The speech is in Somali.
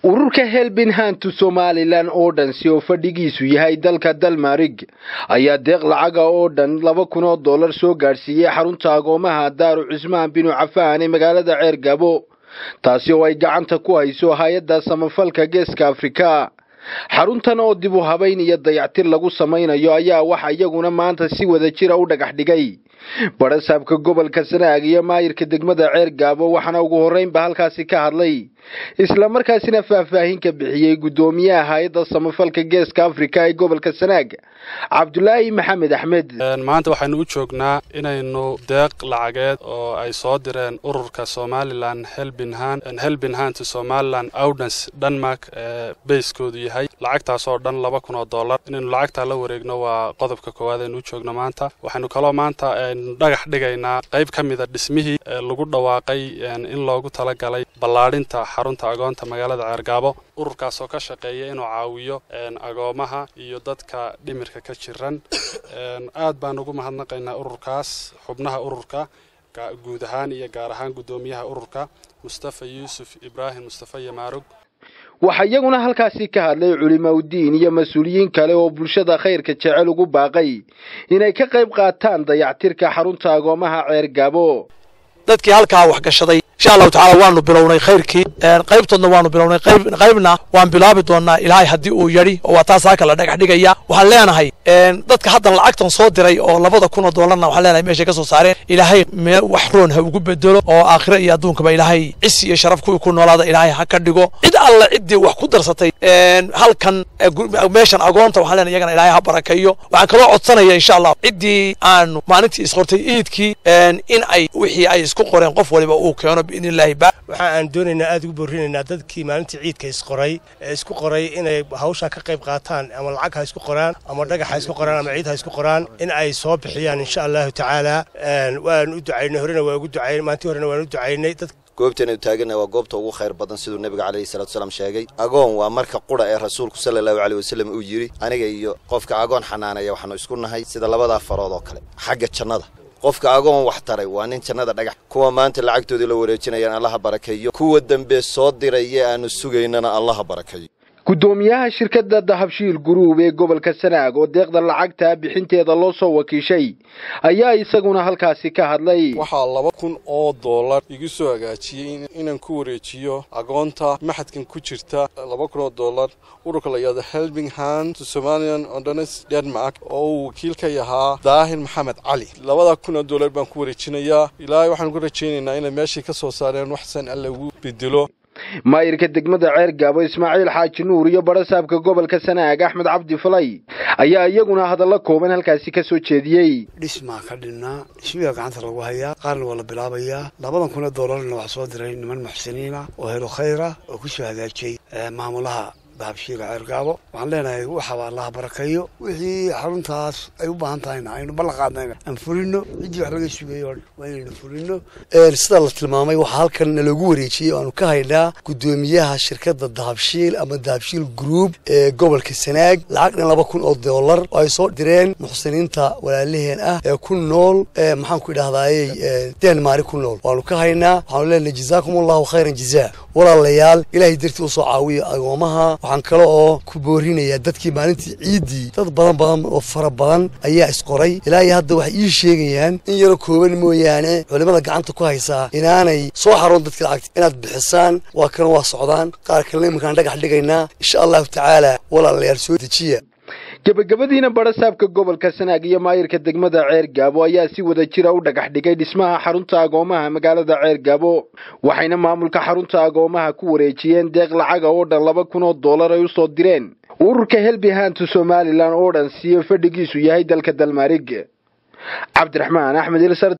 ururka helbinhantu somalilan oo dhan si oo fadhigiisu yahay dalka dalmarig ayaa deeq lacaga oo dhan laba kun oo dollar soo gaadhsiiyey xarunta agoomaha daaru cismaan binu cafaan ee magaalada ceer gabo taasi oo ay gacanta ku hayso hay-adda samafalka geeska afrika xaruntan oo dib u habayn iyo dayactir lagu samaynayo ayaa waxa iyaguna maanta si wada jira u dhagax dhigay barasaabka gobolka sanaag iyo maayirka degmada ceer gaabo waxaana ugu horreynba halkaasi ka hadlay islamarkaasina faahfaahin ka bixiyey guddoomiyaha hay-adda samafalka geeska afrika ee gobolka sanaag cabdulaahi maxamed axmed maanta waxaynu u joognaa inaynu deeq lacageed oo ay soo direen ururka somalilan helbinhan helbinhan to somalilan audens denmark ee bayskoodu yahay lacagtaas oo dhan laba kun oo dollar inaynu lacagtaa la wareegno waa qodobka koowaad aynu u joogno maanta waxaynu kaloo maanta dhagax dhigaynaa qayb ka mida dhismihii lagu dhawaaqay in loogu talagalay ballaadhinta xarunta agoonta magaalada ceergaabo ururkaas oo ka shaqeeya inuu caawiyo agoomaha iyo dadka dhimirka ka jiran aad baan ugu mahadnaqaynaa ururkaas xubnaha ururka guud ahaan iyo gaar ahaan guddoomiyaha ururka mustafa yuusuf ibraahim mustafa yamaarug waxaa iyaguna halkaasi ka hadlay culimaudiin iyo mas-uuliyiin kale oo bulshada khayrka jecel ugu baaqay inay ka qayb qaataan dayactirka xarunta agoomaha ceer gaabo dadkii halkaa wax gashaday insha allahu tacala waanu bilownay khayrkii qaybtoodna waanu bilownay qaybna waan bilaabi doonaa ilaahay haddii uu yadhi oo waa taas halka la dhagax dhigaya waxaan leenahay dadka haddan lacagtan soo diray oo labada kun oo dollarna waxaan leenahay meeshay ka soo saareen ilaahay wax roon ha ugu bedelo oo aakhira iyo adduunkaba ilaahay cisi iyo sharaf kuwii ku noolaada ilaahay ha ka dhigo cid alla ciddii wax ku darsatay halkan meeshan agoonta waxaan leenahay iyagana ilaahay ha barakeeyo waxaan kaloo codsanaya insha allah ciddii aanu maalintii isqortay iidkii in ay wixii ay isku qoreen qof waliba uu keeno waxa aan doonaynaa aada ugu boorinaynaa dadkii maalintii ciidka isqoray ee isku qoray inay hawshaa ka qayb qaataan ama lacag ha isku qoraan ama dhagax ha isku qoraan ama ciid ha isku qoraan in ay soo bixiyaan insha allahu tacaala waan u ducaynay horena waan ugu ducaynay maalintii horena waan u ducaynay goobtaynu taagannahay waa goobta ugu khayr badan siduu nebiga calayhi salatu wasalaam sheegay agoon waa marka qudha ee rasuulku sala allahu caleyh wasallam uu yidhi aniga iyo qofka agoon xanaanaya waxaanu isku nahay sida labadaa farood oo kale xagga jannada qofka agoon wax taray waa nin jannada dhagax kuwa maanta lacagtoodii la wareejinayaan allaha barakeeyo kuwa dambe soo diraya aanu sugaynana allaha barakeeyo guddoomiyaha shirkadda dahabshiil guruub ee gobolka sanaag oo deeqda lacagta bixinteeda loo soo wakiishay ayaa isaguna halkaasi ka hadlay waxaa laba kun oo dollar igu soo hagaajiyey inaan ku wareejiyo agoonta maxadkan ku jirta laba kun oo dollar ururka la yidhahdo helbing hand to somalian ondones denmark oo uu wakiil ka yahaa daahir maxamed cali labada kun oo dollar baan ku wareejinayaa ilaahay waxaan ku rajaynaynaa inay meeshii ka soo saareen waxsan alla ugu bedelo maayirka degmada ceer gaabo ismaaciil xaaji nuur iyo barasaabka gobolka sanaag axmed cabdi falay ayaa iyaguna hadallo kooban halkaasi ka soo jeediyey dhismaa ka dhinnaa dhismiga gacanta lagu hayaa qaarna waa la bilaabayaa labadan kun oo dollarna waxaa soo diray niman muxsiniina oo helo khayra oo ku soo hagaajiyey maamulaha dahabshiila ceergaabo waxaan leenahay waxaba allaha barakeeyo wixii xaruntaas ay u baahan tahayna aynu ballan qaadnayna aan fulino ciddii wax laga sugayay oo waa inaynu fulino sida la tilmaamay waxaa halkan naloogu wareejiyey oo aanu ka haynaa guddoomiyaha shirkadda dahabshiil ama dahabshiil group ee gobolka sanaag lacag dhan laba kun oo dollar oo ay soo direen muxsiniinta walaalaheen ah ee ku nool maxaan ku idhahdayey denmaari ku nool waanu ka haynaa waxaanu leenahay jazaakum allahu khayran jazaa walaalayaal ilaahay dartii usoo caawiya agoomaha waxaan kale oo ku boorinayaa dadkii maalintii ciiddii dad badan badan oo fara badan ayaa isqoray ilaa iyo hadda waxay ii sheegayaan in yaro kooban mooyaane culimada gacanta ku haysaa inaanay soo xaroon dadkii lacagta inaad bixisaan waa kana waa socdaan qaar kalena iminkaan dhagax dhigaynaa insha allahu tacaala walaalayaal soo dejiya gebagabadiina barasaabka gobolka sanaag iyo maayirka degmada ceer gaabo ayaa si wada jira u dhagax dhigay dhismaha xarunta agoomaha magaalada ceer gaabo waxayna maamulka xarunta agoomaha ku wareejiyeen deeq lacaga oo dhan laba kun oo dollar ay usoo direen ururka helbihantu somalilan oo dhan siyo fadhigiisu yahay dalka dalmarig cabdiraxmaan axmed